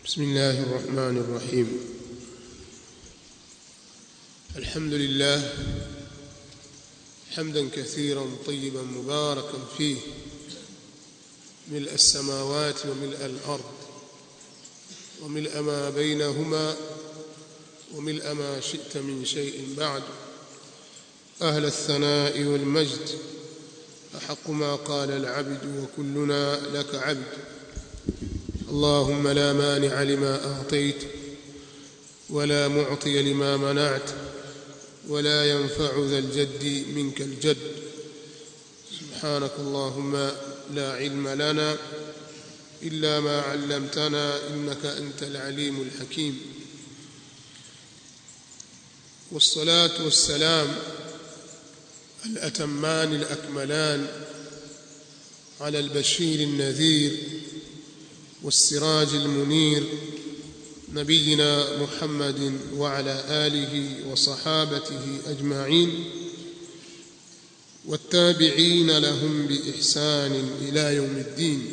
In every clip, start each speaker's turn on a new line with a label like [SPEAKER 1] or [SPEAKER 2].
[SPEAKER 1] بسم الله الرحمن الرحيم الحمد لله حمدا كثيرا طيبا مباركا فيه ملء السماوات وملء الارض وملء ما بينهما وملء ما شئت من شيء بعد اهل الثناء والمجد احق ما قال العبد وكلنا لك عبد اللهم لا مانع لما اعطيت ولا معطي لما منعت ولا ينفع ذا الجد منك الجد سبحانك اللهم لا علم لنا الا ما علمتنا انك انت العليم الحكيم والصلاه والسلام الاتمان الاكملان على البشير النذير والسراج المنير نبينا محمد وعلى اله وصحابته اجمعين والتابعين لهم باحسان الى يوم الدين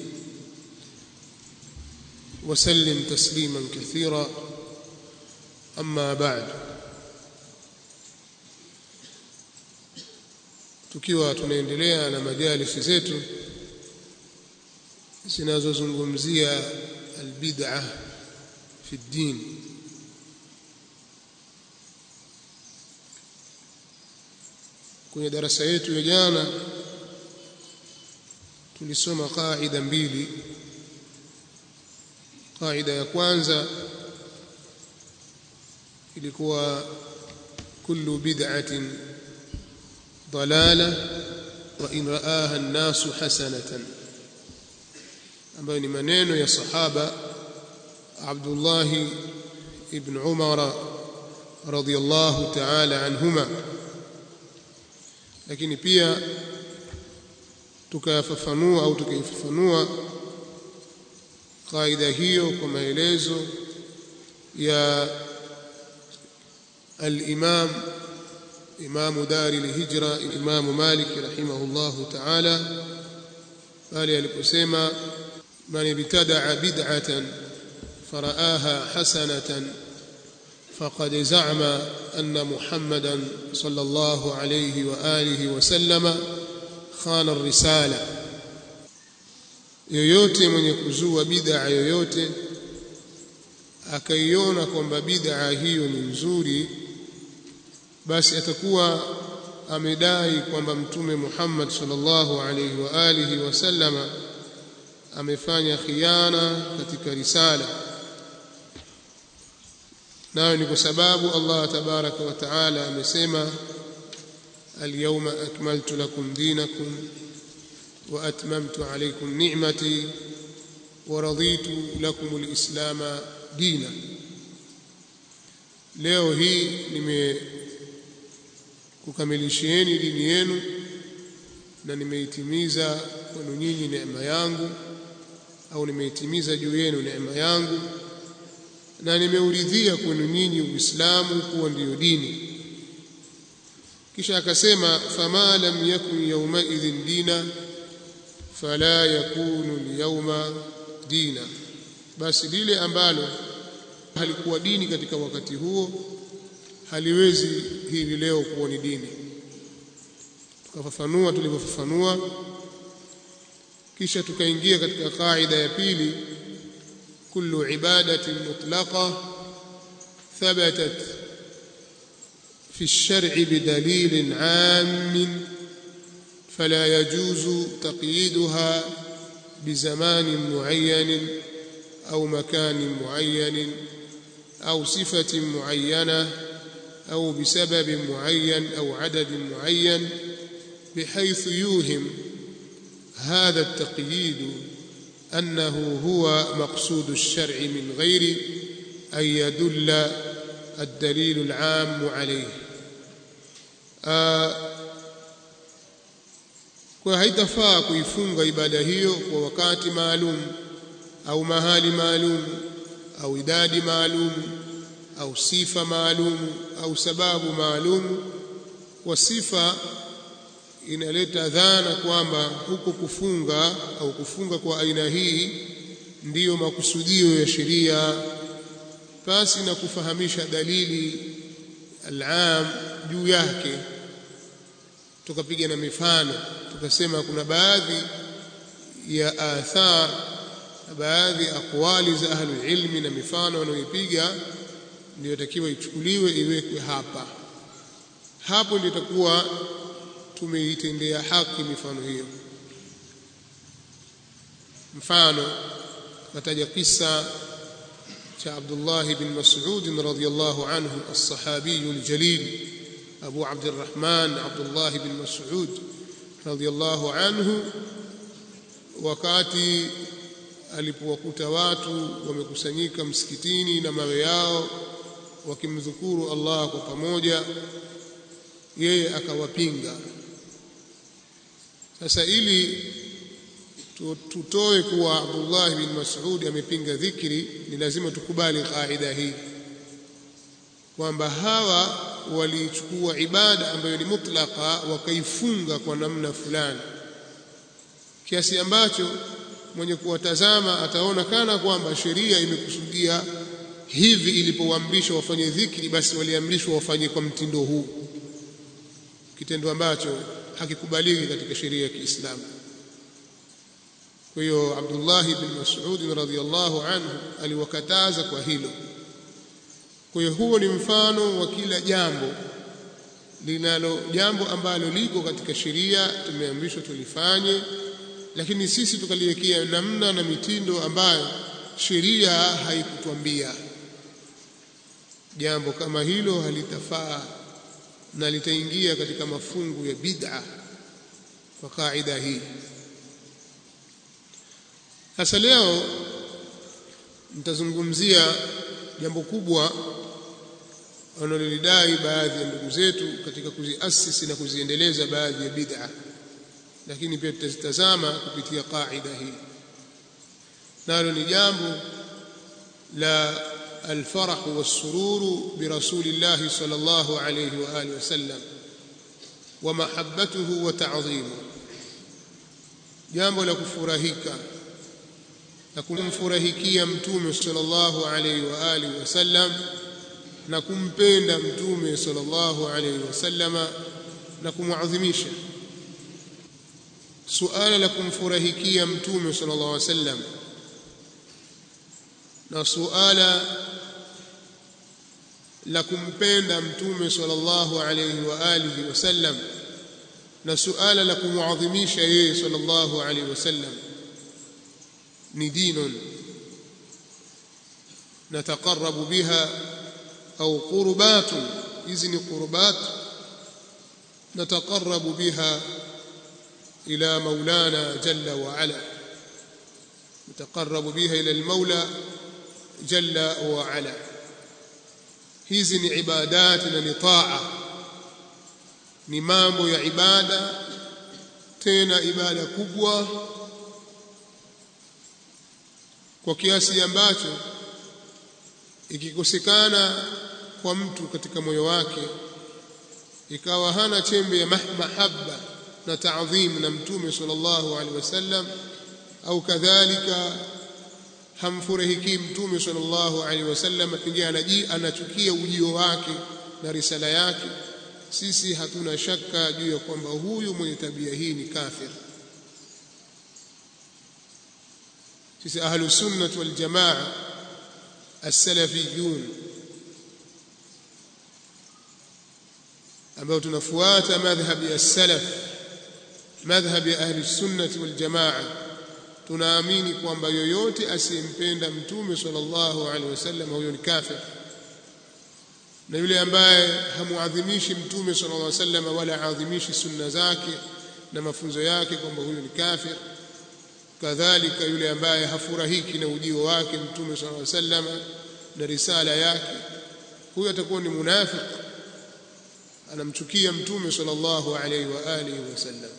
[SPEAKER 1] وسلم تسليما كثيرا اما بعد tukiwa tunaendelea na majalisi zetu zinazozungumzia albid'a fi ddin kwenye darasa yetu ya jana tulisoma qaida mbili qaida ya kwanza ilikuwa kullu bid'atin ضلاله وان راها الناس حسنه ambayo ni maneno ya sahaba Abdullah ibn Umar radhiyallahu ta'ala anhuma lakini pia tukafafanua au tukaifafanua kaida hiyo kwa maelezo ya al-Imam Imam Dari al-Hijra Imam Malik rahimahullahu ta'ala pale aliposema من ابتدع بدعة فرآها حسنة فقد زعم أن محمدا صلى الله عليه وآله وسلم خان الرسالة yoyote mwenye kuzua bid'a yoyote akaiona kwamba bid'a hiyo ni nzuri basi atakuwa amedai kwamba mtume Muhammad sallallahu alaihi wa alihi wasallama amefanya khiana katika risala nayo ni kwa sababu Allah tabaraka wa taala amesema alyawma akmaltu lakum dinakum wa atmamtu alaykum ni'mati wa raditu lakum alislama dina leo hii nimekukamilishieni dini yenu na nimeitimiza kwenu nyinyi neema yangu au nimeitimiza juu yenu neema yangu na nimeuridhia kwenu nyinyi Uislamu kuwa ndiyo dini kisha akasema fama lam yakun yawma idhin dina fala yakunu liyawma dina basi lile ambalo halikuwa dini katika wakati huo haliwezi hivi leo kuwa ni dini tukafafanua tulivyofafanua kisha tukaingia katika kaida ya pili kullu ibadatin mutlaqa thabatat fi الشرع بدليل عام فلا يجوز تقييدها بزمان معين أو مكان معين أو صفة معينة أو بسبب معين أو عدد معين بحيث يوهم هذا التقييد انه هو مقصود الشرع من غير ان يدل الدليل العام عليه kwa haitafaa kuifunga ibada hiyo kwa wakati maalum au mahali maalum au idadi maalum au sifa maalum au sababu maalum kwa sifa inaleta dhana kwamba huko kufunga au kufunga kwa aina hii ndiyo makusudio ya sheria pasi na kufahamisha dalili al-am juu yake tukapiga na mifano tukasema kuna baadhi ya athar na baadhi ya aqwali za ahlul ilmi na mifano wanaoipiga ndio takiwa ichukuliwe iwekwe hapa hapo ndio itakuwa tumeitendea haki mifano hiyo mfano nataja kisa cha Abdullah bin Mas'ud radhiyallahu anhu as-sahabi al-jalil Abu Abdurrahman Abdullah bin Mas'ud radhiyallahu anhu wakati alipowakuta watu wamekusanyika msikitini na mawe yao wakimdhukuru Allah kwa pamoja yeye akawapinga sasa ili tutoe kuwa Abdullah bin Mas'ud amepinga dhikri ni lazima tukubali kaida hii kwamba hawa walichukua ibada ambayo ni mutlaka wakaifunga kwa namna fulani kiasi ambacho mwenye kuwatazama ataona kana kwamba sheria imekusudia hivi ilipowaamrishwa wafanye dhikri basi waliamrishwa wafanye kwa mtindo huu kitendo ambacho hakikubaliki katika sheria ya Kiislamu kwa hiyo Abdullah bin Mas'ud radhiyallahu anhu aliwakataza kwa hilo kwa hiyo huo ni mfano wa kila jambo linalo jambo ambalo liko katika sheria tumeamrishwa tulifanye lakini sisi tukaliwekea namna na mitindo ambayo sheria haikutwambia jambo kama hilo halitafaa na litaingia katika mafungu ya bid'a kwa kaida hii sasa leo nitazungumzia jambo kubwa wanalolidai baadhi ya ndugu zetu katika kuziasisi na kuziendeleza baadhi ya bid'a lakini pia tutazitazama kupitia kaida hii nalo ni jambo la الفرح والسرور برسول الله صلى الله عليه واله وسلم ومحبته وتعظيمه jambo la kufurahika na kumfurahikia mtume sallallahu alayhi wa alihi wasallam na kumpenda mtume sallallahu alayhi wasallama na kumuadhimisha suala la kumfurahikia mtume sallallahu alayhi wasallam na suala la kumpenda mtume sallallahu alayhi wa alihi wasallam na suala la kumuadhimisha yeye sallallahu alayhi wasallam ni dinun nataqarrabu biha au qurbatun hizi ni qurbat nataqarrabu biha ila maulana jalla wa ala nataqarrabu biha ila almaula jalla wa ala hizi ni ibadati na ni taa ni mambo ya ibada tena ibada kubwa kwa kiasi ambacho ikikosekana kwa mtu katika moyo wake ikawa hana chembe ya mahabba na taadhim na mtume sallallahu alaihi wasallam au kadhalika hamfurahiki mtume sallallahu alaihi wasallam pengine anachukia ujio wake na risala yake sisi hatuna shaka juu ya kwamba huyu mwenye tabia hii ni kafir sisi ahlus sunnah wal jamaa as-salafiyun ambao tunafuata madhhabi ya salaf madhhabi ya ahli sunnah wal jamaa tunaamini kwamba yoyote asiyempenda mtume sallallahu alaihi wasallam huyo ni kafir na yule ambaye hamuadhimishi mtume sallallahu alaihi wasallam wala aadhimishi sunna zake na mafunzo yake kwamba huyo ni kafir kadhalika yule ambaye hafurahiki na ujio wake mtume sallallahu alaihi wasallam na risala yake huyo atakuwa ni munafiki anamchukia mtume sallallahu alaihi wa alihi wasallam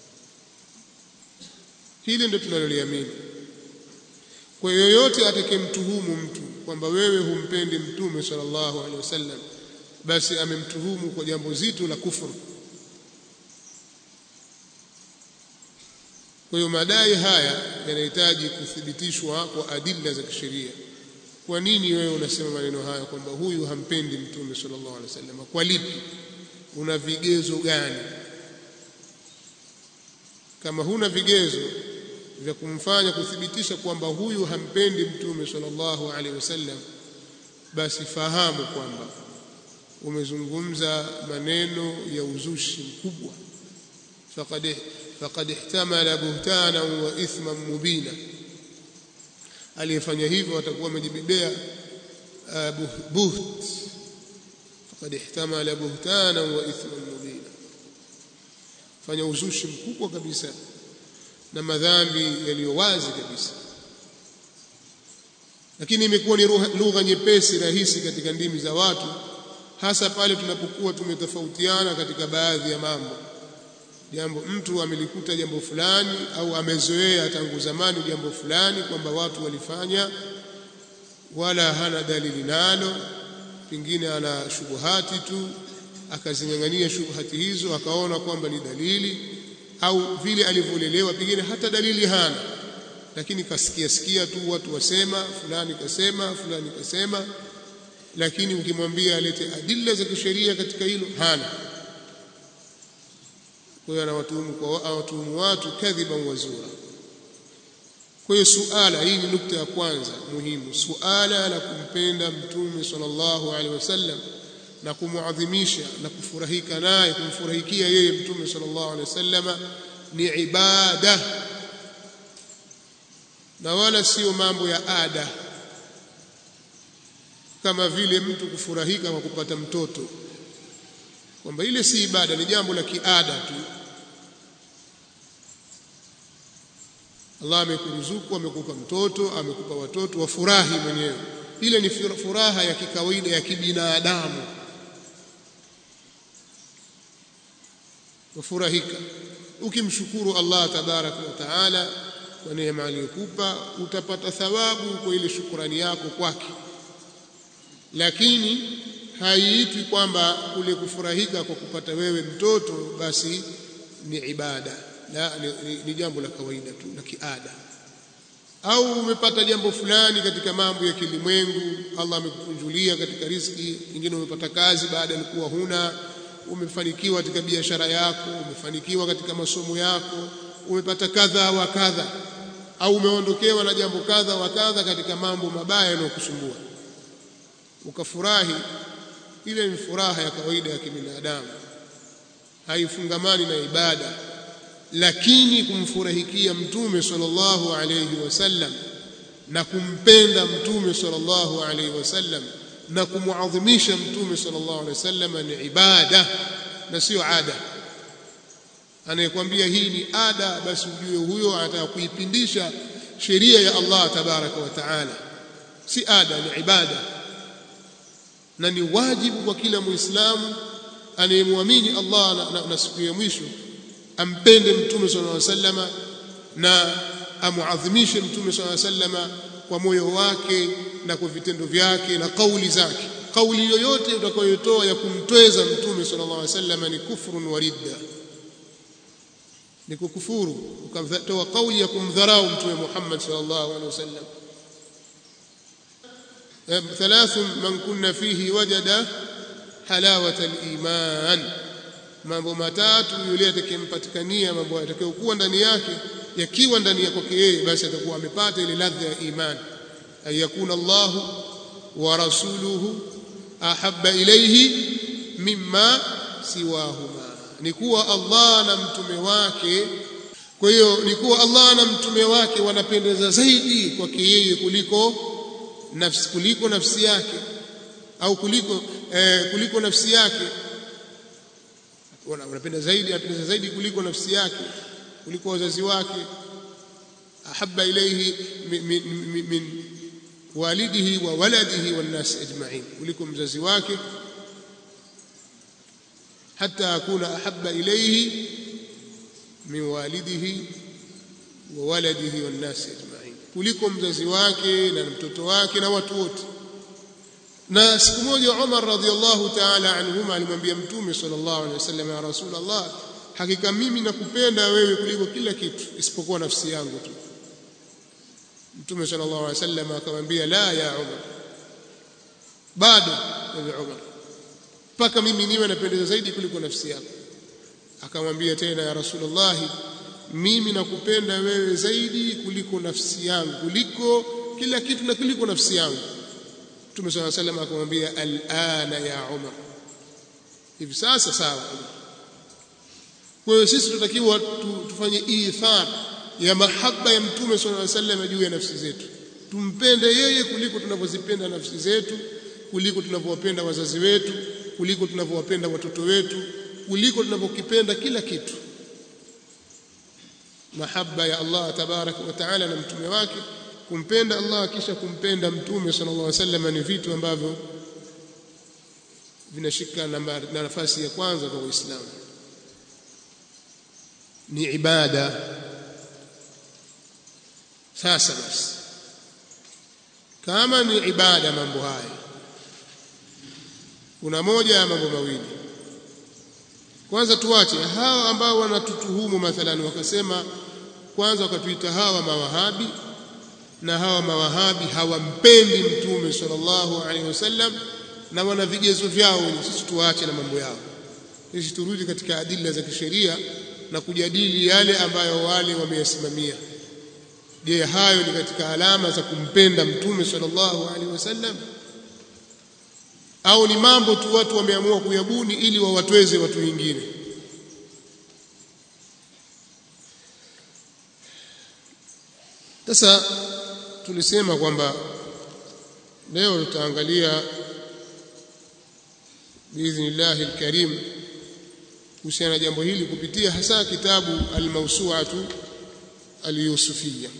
[SPEAKER 1] hili ndio tunaloliamini kwa yoyote atakayemtuhumu mtu kwamba wewe humpendi mtume sallallahu alaihi wasallam basi amemtuhumu kwa jambo zito la kufuru kwa hiyo madai haya yanahitaji kuthibitishwa kwa adilla za kisheria kwa nini wewe unasema maneno haya kwamba huyu hampendi mtume sallallahu alaihi wasallam kwa lipi una vigezo gani kama huna vigezo vya kumfanya kuthibitisha kwamba huyu hampendi mtume sallallahu alaihi wasallam basi fahamu kwamba umezungumza maneno ya uzushi mkubwa faqad faqad ihtamala buhtana wa ithman mubina aliyefanya hivyo atakuwa amejibebea buht faqad ihtamala buhtana wa ithman mubina fanya uzushi mkubwa kabisa na madhambi yaliyo wazi kabisa lakini imekuwa ni lugha nyepesi rahisi katika ndimi za watu hasa pale tunapokuwa tumetofautiana katika baadhi ya mambo jambo mtu amelikuta jambo fulani au amezoea tangu zamani jambo fulani kwamba watu walifanya wala hana dalili nalo pengine ana shubuhati tu akazinyang'ania shubuhati hizo akaona kwamba ni dalili au vile alivyolelewa pengine hata dalili hana lakini kasikia sikia tu watu wasema fulani kasema fulani kasema lakini ukimwambia alete adilla za kisheria katika hilo hana kwa hiyo anawatuhumu kwa awatuhumu watu kadhiban wazura kwa hiyo suala hii ni nukta ya kwanza muhimu suala la kumpenda mtume sallallahu alaihi wasallam na kumuadhimisha na kufurahika naye kumfurahikia yeye mtume sallallahu alaihi wasallam ni ibada na wala sio mambo ya ada kama vile mtu kufurahika kwa kupata mtoto kwamba ile si ibada ni jambo la kiada tu Allah amekuruzuku amekupa mtoto amekupa watoto wafurahi mwenyewe ile ni furaha ya kikawaida ya kibinadamu wafurahika ukimshukuru Allah tabaraka wa taala kwa neema aliyokupa utapata thawabu kwa ile shukrani yako kwake lakini haiitwi kwamba kule kufurahika kwa kupata wewe mtoto basi ni ibada la ni, ni, ni jambo la kawaida tu la kiada au umepata jambo fulani katika mambo ya kilimwengu Allah amekukunjulia katika riziki nyingine umepata kazi baada ya kuwa huna umefanikiwa katika biashara yako umefanikiwa katika masomo yako umepata kadha wa kadha au umeondokewa na jambo kadha wa kadha katika mambo mabaya yanayokusumbua ukafurahi ile ni furaha ya kawaida ya kibinadamu haifungamani na ibada lakini kumfurahikia mtume sallallahu alayhi wasallam na kumpenda mtume sallallahu alayhi wasallam na kumuadhimisha mtume sallallahu alayhi wasallam ni ibada na sio ada anayekwambia hii ni ada basi ujue huyo anataka kuipindisha sheria ya Allah tabaraka wa taala si ada ni ibada na ni wajibu kwa kila muislamu anayemwamini Allah na, na, na siku ya mwisho ampende mtume sallallahu alaihi wasallama na amuadhimishe mtume sallallahu alaihi wasallama kwa moyo wake na kwa vitendo vyake na kauli zake kauli yoyote utakayotoa ya kumtweza mtume sallallahu alaihi wasallama ni kufrun wa ridda ni kukufuru ukatoa kauli ya kumdharau mtume Muhammad sallallahu alaihi wasallam ثلاث من كنا فيه وجد حلاوة الإيمان mambo matatu yule atakayempatikania mambo yatakayokuwa ndani yake yakiwa ndani ya kwake yeye basi atakuwa amepata ile ladha ya iman ayakuna Allah wa rasuluhu ahabba ilayhi mimma siwahuma ni kuwa Allah na mtume wake kwa hiyo ni kuwa Allah na mtume wake wanapendeza zaidi kwake yeye kuliko nafsi kuliko nafsi yake au kuliko eh, kuliko nafsi yake wanapenda zaidi anapenda zaidi kuliko nafsi yake kuliko wazazi wake ahabba ilayhi min, min, min, min walidihi wa waladihi wan nas ajma'in kuliko mzazi wake hata akuna ahabba ilayhi min walidihi wa waladihi wan nas ajma'in kuliko mzazi wake na mtoto wake na watu wote na siku moja Umar radhiallahu ta'ala anhuma alimwambia mtume sallallahu alaihi wasallam ya rasulullah hakika mimi nakupenda wewe kuliko kila kitu isipokuwa nafsi yangu tu Mtume sallallahu alaihi wasallam akamwambia la ya Umar bado ewe Umar mpaka mimi niwe napendeza zaidi kuliko nafsi yako akamwambia tena ya Rasulullah mimi nakupenda wewe zaidi kuliko nafsi yangu kuliko kila kitu na kuliko nafsi yangu Mtume صلى الله عليه وسلم akamwambia alana ya Umar hivi sasa sawa kwa hiyo sisi tunatakiwa tufanye ithar ya mahaba ya Mtume صلى الله عليه وسلم juu ya nafsi zetu tumpende yeye kuliko tunavyozipenda nafsi zetu kuliko tunavyowapenda wazazi wetu kuliko tunavyowapenda watoto wetu kuliko tunavyokipenda kila kitu mahaba ya Allah tabaraka wa taala na mtume wake kumpenda Allah kisha kumpenda mtume sallallahu alaihi wasallam ni vitu ambavyo vinashika na nafasi ya kwanza kwa Uislamu ni ibada sasa basi kama ni ibada mambo haya kuna moja ya mambo mawili kwanza tuache hawa ambao wanatutuhumu mathalan wakasema kwanza wakatuita hawa mawahabi na hawa mawahabi hawampendi mtume sallallahu alaihi wasallam na wana vigezo vyao sisi tuache na mambo yao sisi turudi katika adila za kisheria na kujadili yale ambayo wale wameyasimamia je hayo ni katika alama za kumpenda mtume sallallahu alaihi wasallam au ni mambo tu watu wameamua kuyabuni ili wawatweze watu wengine sasa tulisema kwamba leo tutaangalia biidhnillahi alkarim kuhusiana na jambo hili kupitia hasa kitabu almawsu'atu alyusufiyya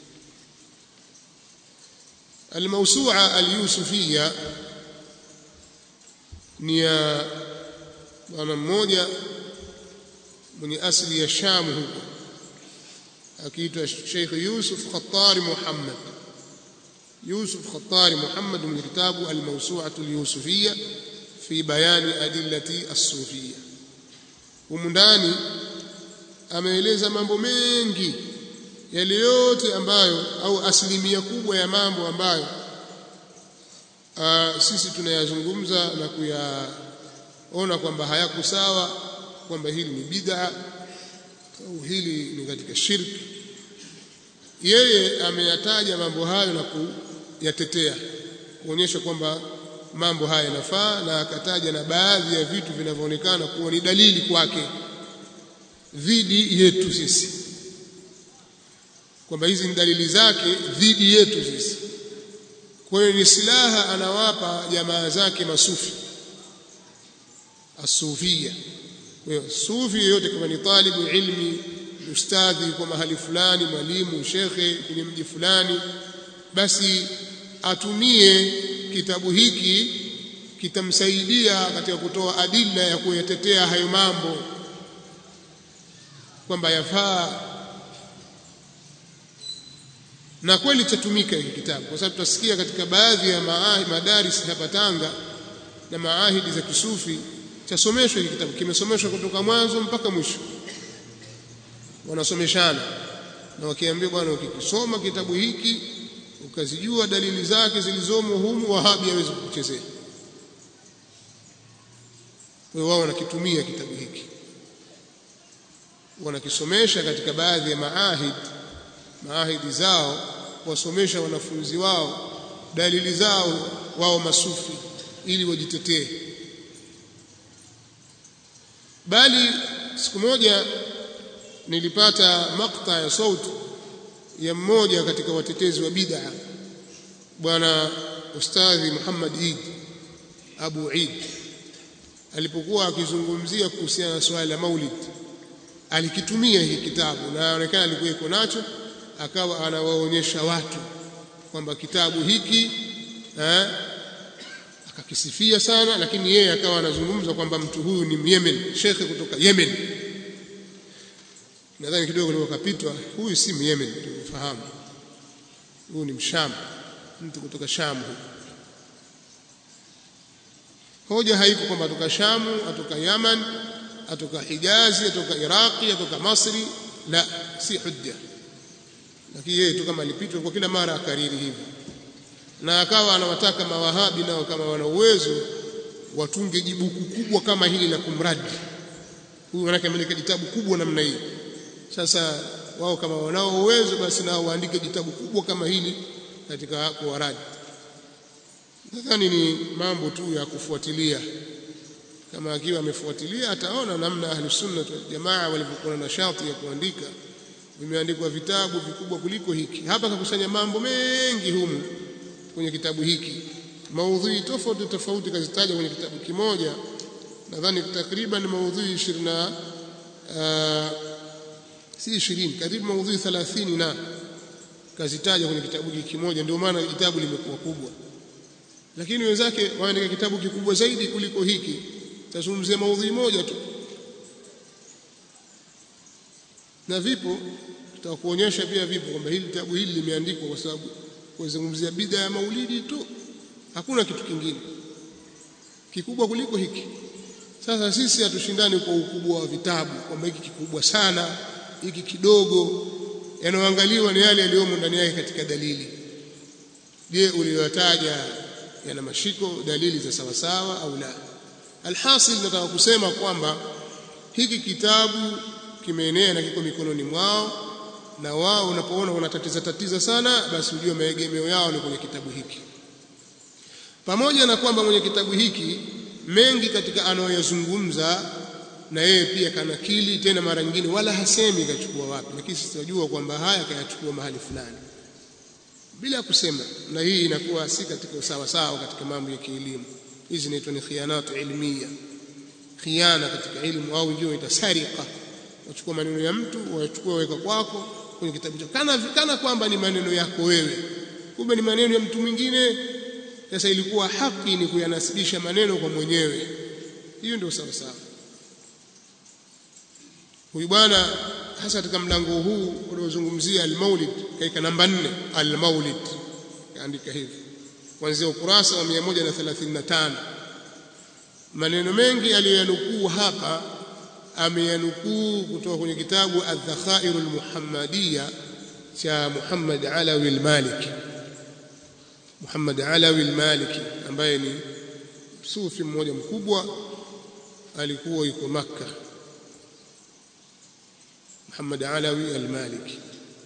[SPEAKER 1] almawsu'a alyusufiyya ni ya bwana mmoja mwenye asili ya Sham huko akiitwa Sheikh Yusuf Khattari Muhammad Yusuf Khattari Muhammad mwenye kitabu Al-Mawsu'atu al-Yusufiyya fi bayani adillati as-sufiyya humu ndani ameeleza mambo mengi yale yote ambayo au asilimia kubwa ya mambo ambayo uh, sisi tunayazungumza na kuyaona kwamba hayako sawa kwamba hili ni bid'a au hili ni katika shirki yeye ameyataja mambo hayo na kuyatetea kuonyesha kwamba mambo haya yanafaa na akataja na baadhi ya vitu vinavyoonekana kuwa ni dalili kwake dhidi yetu sisi kwamba hizi ni dalili zake dhidi yetu sisi kwa hiyo ni silaha anawapa jamaa zake masufi asufia kwa hiyo sufi yoyote kama ni talibu ilmi ustadhi kwa mahali fulani mwalimu shekhe kwenye mji fulani basi atumie kitabu hiki kitamsaidia katika kutoa adila ya kuyatetea hayo mambo kwamba yafaa na kweli chatumika hiki kitabu kwa sababu tutasikia katika baadhi ya madaris hapa Tanga na maahidi za kisufi chasomeshwa hiki kitabu kimesomeshwa kutoka mwanzo mpaka mwisho wanasomeshana na wakiambia bwana ukikisoma kitabu hiki ukazijua dalili zake zilizomo humu wahabi hawezi kukuchezea kwa hiyo wao wanakitumia kitabu hiki wanakisomesha katika baadhi ya maahid maahidi zao wasomesha wanafunzi wao dalili zao wao masufi ili wajitetee bali siku moja nilipata makta ya sauti ya mmoja katika watetezi wa bid'a bwana ustadhi Muhammad Eid Abu Eid alipokuwa akizungumzia kuhusiana na swala la maulid alikitumia hiki kitabu na inaonekana alikuwa iko nacho akawa anawaonyesha watu kwamba kitabu hiki eh, akakisifia sana lakini yeye akawa anazungumza kwamba mtu huyu ni Yemen shekhe kutoka Yemen nadhani kidogo nilipokapitwa huyu si Yemen tumefahamu huyu ni msham mtu kutoka Sham huko hoja haiko kwamba atoka Shamu atoka Yaman atoka Hijazi atoka Iraqi atoka Masri la si hujja lakini yeye tu kama alipitwa kwa kila mara akariri hivyo na akawa anawataka mawahabi nao kama wana uwezo watunge jibuku kubwa kama hili la kumradi huyu manake ameleka kitabu kubwa namna hii sasa wao kama wanao uwezo basi nao waandike kitabu kubwa kama hili katika kuwaradi nadhani ni mambo tu ya kufuatilia kama akiwa amefuatilia ataona namna ahli sunna wal jamaa walivyokuwa na nashati ya kuandika vimeandikwa vitabu vikubwa kuliko hiki hapa kakusanya mambo mengi humu kwenye kitabu hiki maudhui tofauti tofauti kazitaja kwenye kitabu kimoja nadhani takriban maudhui 20 uh, si 20 karibu maudhui 30 na kazitaja kwenye kitabu hiki kimoja ndio maana kitabu limekuwa kubwa lakini wenzake waandika kitabu kikubwa zaidi kuliko hiki tazungumzia maudhui moja tu na vipo tutakuonyesha pia vipo kwamba hili kitabu hili limeandikwa kwa sababu kuzungumzia bid'a ya maulidi tu hakuna kitu kingine kikubwa kuliko hiki sasa sisi hatushindani kwa ukubwa wa vitabu kwamba hiki kikubwa sana hiki kidogo yanayoangaliwa ni yale yaliyomo ndani yake katika dalili je uliyotaja yana mashiko dalili za sawasawa au la alhasil nataka kusema kwamba hiki kitabu kimeenea na kiko mikononi mwao na wao unapoona wanatatiza tatiza sana basi ujue maegemeo yao ni kwenye kitabu hiki pamoja na kwamba mwenye kitabu hiki mengi katika anayoyazungumza na yeye pia kanakili tena mara nyingine wala hasemi kachukua wapi lakini sisi tunajua kwamba haya kayachukua mahali fulani bila kusema na hii inakuwa si katika usawa sawa katika mambo ya kielimu hizi inaitwa ni khiyanatu ilmiya khiana katika ilmu au ndio itasarika wachukua maneno ya mtu wachukua weka kwako kwenye kitabu chako kana kana kwamba ni maneno yako wewe kumbe ni maneno ya mtu mwingine sasa ilikuwa haki ni kuyanasibisha maneno kwa mwenyewe hiyo ndio sawa sawa huyu bwana hasa katika mlango huu uliozungumzia al-Maulid kaika namba 4 al-Maulid kaandika hivi kuanzia ukurasa wa 135 maneno mengi aliyoyanukuu hapa ameyanukuu kutoka kwenye kitabu Adh-Dhakhair al-Muhammadiyya cha Muhammad Alawi al-Maliki Muhammad Alawi al-Maliki ambaye ni sufi mmoja mkubwa alikuwa yuko Makka Muhammad Alawi al-Maliki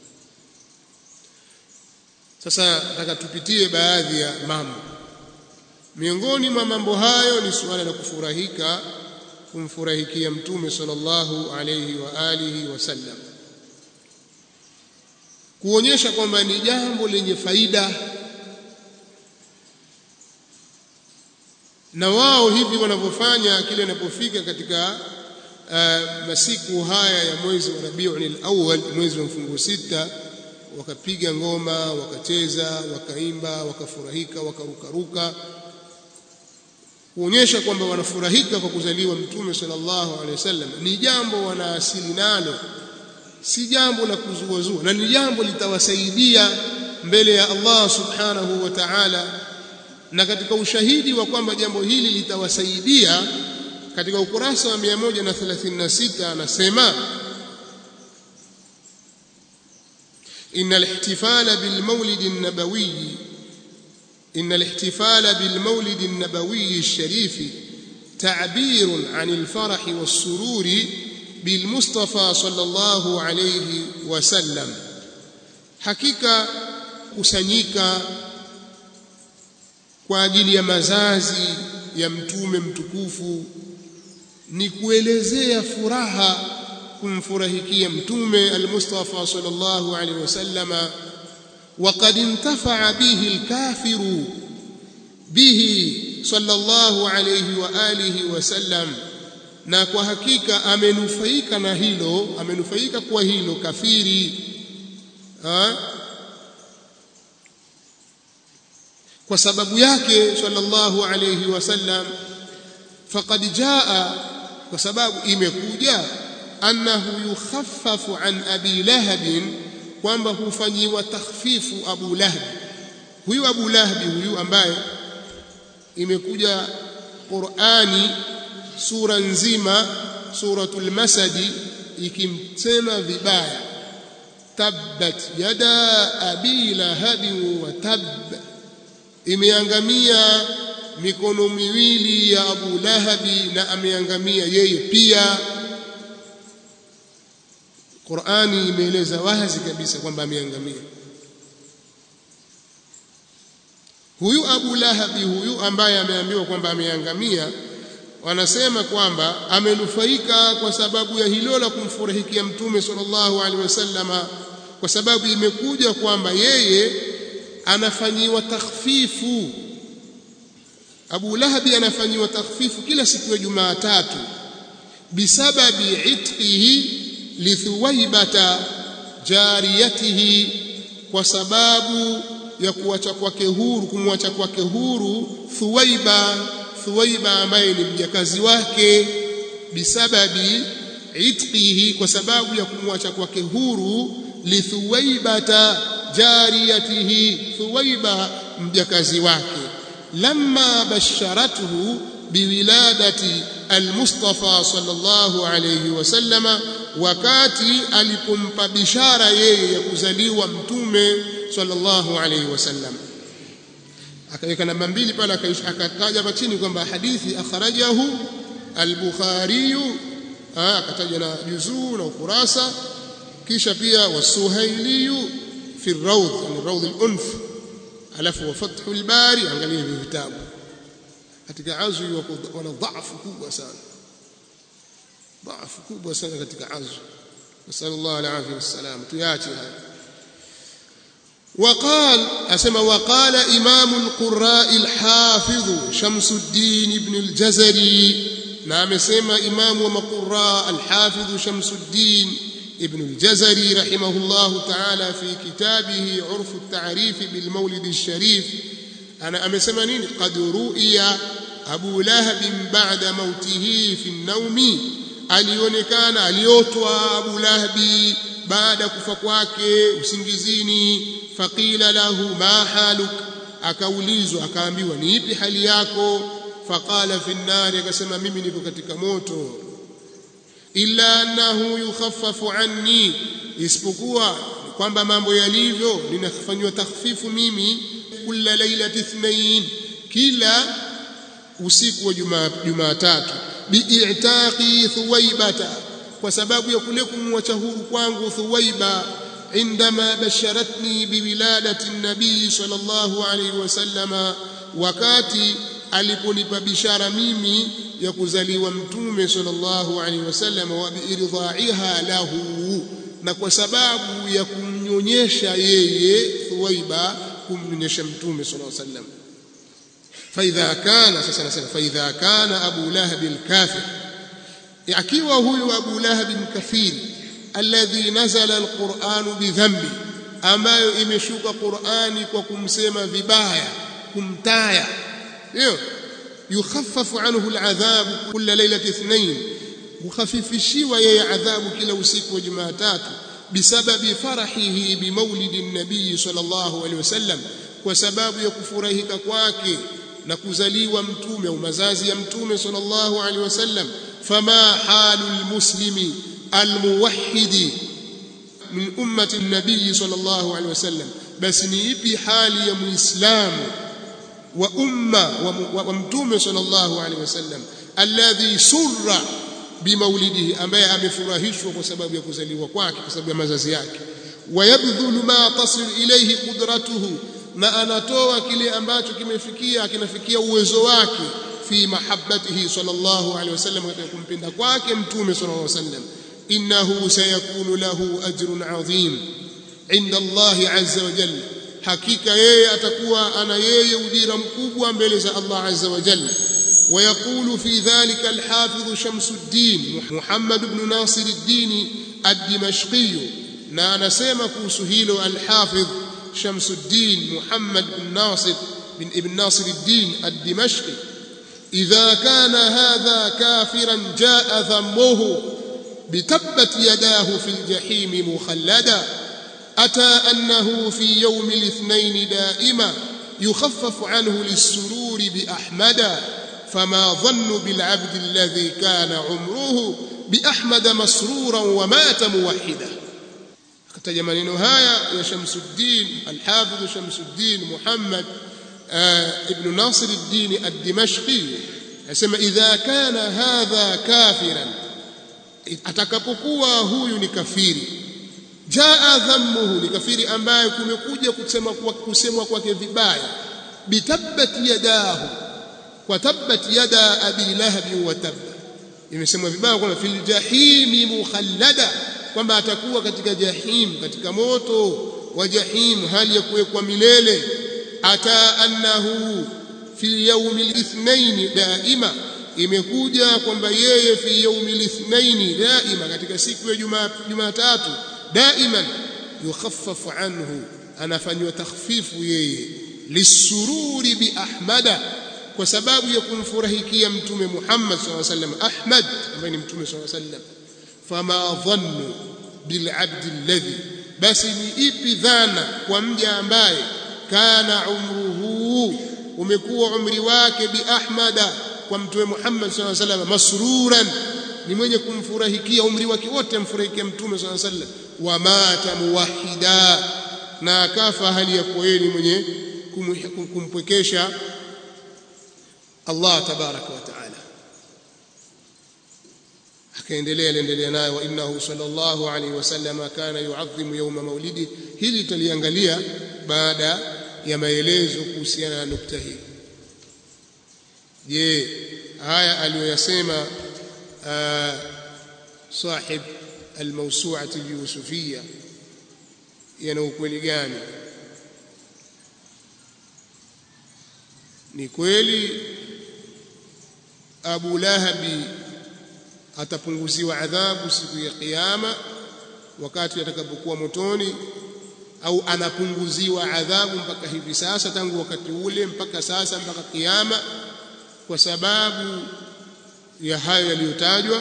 [SPEAKER 1] sasa nataka tupitie baadhi ya mambo miongoni mwa mambo hayo ni suala la kufurahika kumfurahikia mtume sallallahu alayhi wa alihi wasallam kuonyesha kwamba ni jambo lenye faida na wao hivi wanavyofanya kile inapofika katika uh, masiku haya ya mwezi wa Rabiul Awwal mwezi wa mfungo sita wakapiga ngoma wakacheza wakaimba wakafurahika wakarukaruka kuonyesha kwamba wanafurahika kwa kuzaliwa mtume sallallahu alaihi wasallam ni jambo wanaasili nalo si jambo la kuzuazua na ni jambo litawasaidia mbele ya Allah subhanahu wa ta'ala na katika ushahidi wa kwamba jambo hili litawasaidia katika ukurasa wa 136 anasema إن الاحتفال بالمولد النبوي إن الاحتفال بالمولد النبوي الشريف تعبير عن الفرح والسرور بالمصطفى صلى الله عليه وسلم حقيقة kusanyika kwa ajili ya mazazi ya mtume mtukufu ni kuelezea furaha kumfurahikia mtume al-Mustafa sallallahu alaihi wasallama وقد انتفع به الكافر به صلى الله عليه واله وسلم na kwa hakika amenufaika na hilo amenufaika kwa hilo kafiri ha? kwa sababu yake sallallahu alayhi wasallam faqad jaa kwa sababu imekuja annahu yukhaffafu an abi lahab kwamba hufanyiwa takhfifu abu lahab huyu abu lahab huyu ambaye imekuja Qur'ani sura nzima suratul masadi ikimsema vibaya tabbat yada abi lahabin wa tabb imeangamia mikono miwili ya Abu Lahabi na ameangamia yeye pia Qur'ani imeeleza wazi kabisa kwamba ameangamia huyu Abu Lahabi huyu ambaye ameambiwa kwamba ameangamia wanasema kwamba amenufaika kwa sababu ya hilo la kumfurahikia mtume sallallahu alaihi wasallama kwa sababu imekuja kwamba yeye anafanyiwa takhfifu Abu Lahabi anafanyiwa takhfifu kila siku ya Jumatatu bisababi itqihi lithuwaibata jariyatihi kwa sababu ya kuacha kwake huru kumwacha kwake huru Thuwaiba Thuwaiba ambaye ni mjakazi wake bisababi itqihi kwa sababu ya kumwacha kwake huru lithuwaibata jariyatihi Thuwaiba mjakazi wake lamma basharatuhu biwiladati almustafa sallallahu alayhi wasallama wakati alipompa bishara yeye ya kuzaliwa mtume sallallahu alayhi wasallam akaweka namba mbili pale akataja hapa chini kwamba hadithi akhrajahu al-Bukhari akataja na juzuu na ukurasa kisha pia wasuhaili fi ar-rawd yani rawd al-unf alafu wa fathu al-bari angalia hivi vitabu katika azwi wana dhaifu kubwa sana dhaifu kubwa sana katika azwi nasallallahu alayhi wasallam tuache haya وقال أسمى وقال إمام القراء الحافظ شمس الدين بن الجزري نعم سمى إمام ومقراء الحافظ شمس الدين ابن الجزري رحمه الله تعالى في كتابه عرف التعريف بالمولد الشريف أنا أمسمى قد رؤي أبو لهب بعد موته في النوم alionekana aliotwa Abu Lahabi baada kufa kwake usingizini faqila lahu ma haluk akaulizwa akaambiwa ni ipi hali yako faqala fi nnari akasema mimi niko katika moto illa annahu yukhaffafu anni isipokuwa kwamba mambo yalivyo ninafanywa takhfifu mimi kila lailati ithnain kila usiku wa Jumatatu bi'itaqi thuwaibata kwa sababu ya kule kumwacha huru kwangu thuwaiba عندما بشرتني بولادة النبي صلى الله عليه وسلم wakati aliponipa bishara mimi ya kuzaliwa mtume sallallahu alaihi wasallam wa biirdha'iha lahu na kwa sababu ya kumnyonyesha yeye Thuwaiba kumnyonyesha mtume sallallahu alaihi wasallam فإذا كان sasa nasema فإذا كان أبو لهب الكافر akiwa huyu Abu Lahab kafiri alladhi nazala alquran bidhambi ambayo imeshuka Qur'ani kwa kumsema vibaya kumtaya ndio yukhaffafu anhu aladhab kulla lailati ithnain mukhafifishiwa yeye adhabu kila usiku wa Jumatatu bisababi farahihi bimaulidi nabii sallallahu alaihi wasallam kwa sababu ya kufurahika kwake na kuzaliwa mtume au mazazi ya mtume sallallahu alaihi wasallam fama halul muslimi almuwahhidi min ummati an-nabii sallallahu alaihi wasallam basi ni ipi hali ya muislamu wa umma wa mtume sallallahu alaihi wasallam alladhi surra bimaulidihi ambaye amefurahishwa kwa sababu ya kuzaliwa kwake kwa sababu ya mazazi yake wayabdhulu ma tasil ilayhi qudratuhu na anatoa kile ambacho kimefikia kinafikia uwezo wake fi mahabbatihi sallallahu alaihi wasallam katika kumpenda kwake mtume sallallahu alaihi wasallam innahu sayakunu lahu ajrun adhim inda Allah azza wa jalla hakika yeye atakuwa ana yeye ujira mkubwa mbele za Allah azza wa jalla ويقول في ذلك الحافظ شمس الدين محمد بن ناصر الدين الدمشقي na anasema kuhusu hilo al-Hafidh Shamsuddin Muhammad bin Nasir bin Ibn Nasir ad-Din ad-Dimashqi idha kana hadha kafiran jaa dhammuhu bitabbat yadahu fi al-jahim mukhallada ata annahu fi yawm al-ithnain daima يخفف عنه للسرور بأحمد فما ظن بالعبد الذي كان عمره biahmad masruran wa mata muwahida akataja maneno haya ya Shamsuddin al-Hafidh Shamsuddin Muhammad ibn Nasir ad-Din ad-Dimashqi asema idha kana hadha kafiran atakapokuwa huyu ni kafiri jaa dhammuhu ni kafiri ambaye kumekuja kusema kwa kusemwa kwake vibaya bitabbat yadahu kwa tabbat yada abi lahab wa tabba imesemwa vibaya kwamba fil jahimi mukhallada kwamba atakuwa katika jahim katika moto wa jahim hali ya kuwekwa milele ata annahu fi yawmi al-ithnain daima imekuja kwamba yeye fi yawmi al-ithnain daima katika siku ya Jumatatu daiman yukhaffafu anhu anafanywa takhfifu yeye lisururi bi ahmada kwa sababu ya kumfurahikia mtume Muhammad SAW sallam Ahmad ambaye ni mtume SAW sallam fama dhannu bil abd alladhi basi ni ipi dhana kwa mja ambaye kana umruhu umekuwa umri wake bi ahmada kwa mtume Muhammad SAW sallam masruran ni mwenye kumfurahikia umri wake wote amfurahikia mtume SAW sallam wa mata muwahida na akafa hali ya kweli mwenye kumpwekesha Allah tabaraka wa taala akaendelea aliendelea nayo wa innahu sallallahu alaihi wasallam kana yuadhimu yawma maulidi hili tutaliangalia baada ya maelezo kuhusiana na nukta hii je haya aliyoyasema sahib almawsu'ati alyusufiyya yana ukweli gani ni kweli Abu Lahabi atapunguziwa adhabu siku ya kiyama wakati atakapokuwa motoni au anapunguziwa adhabu mpaka hivi sasa tangu wakati ule mpaka sasa mpaka kiyama kwa sababu ya hayo yaliyotajwa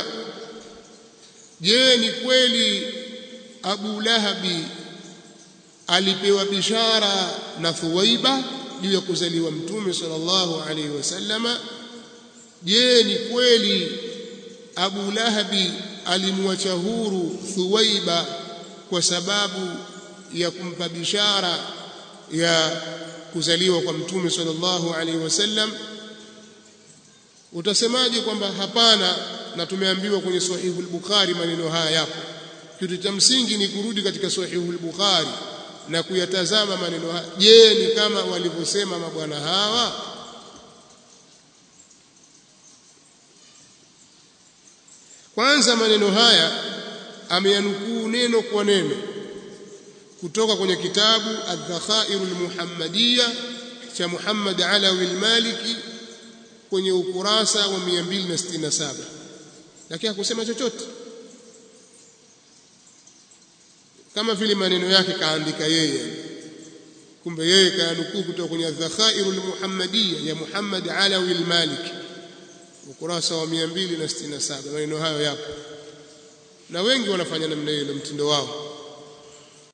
[SPEAKER 1] je ni kweli Abu Lahabi alipewa bishara na Thuwaiba juu ya kuzaliwa mtume sallallahu alaihi wasallama je ni kweli Abu Lahabi alimwacha huru Thuwaiba kwa sababu ya kumpa bishara ya kuzaliwa kwa mtume sallallahu alaihi wasallam utasemaje kwamba hapana na tumeambiwa kwenye sahihu al-Bukhari maneno haya yapo kitu cha msingi ni kurudi katika sahihu al-Bukhari na kuyatazama maneno haya je ni kama walivyosema mabwana hawa kwanza maneno haya ameyanukuu neno kwa neno kutoka kwenye kitabu Adh-Dhakhairu al-Muhammadiyya cha Muhammad Alawi al-Maliki kwenye ukurasa wa 267 lakini hakusema chochote kama vile maneno yake kaandika yeye kumbe yeye kaanukuu kutoka kwenye Adh-Dhakhairu al-Muhammadiyya ya Muhammad Alawi al-Maliki ukurasa wa 267 maneno hayo yapo na wengi wanafanya namna hiyo mtindo wao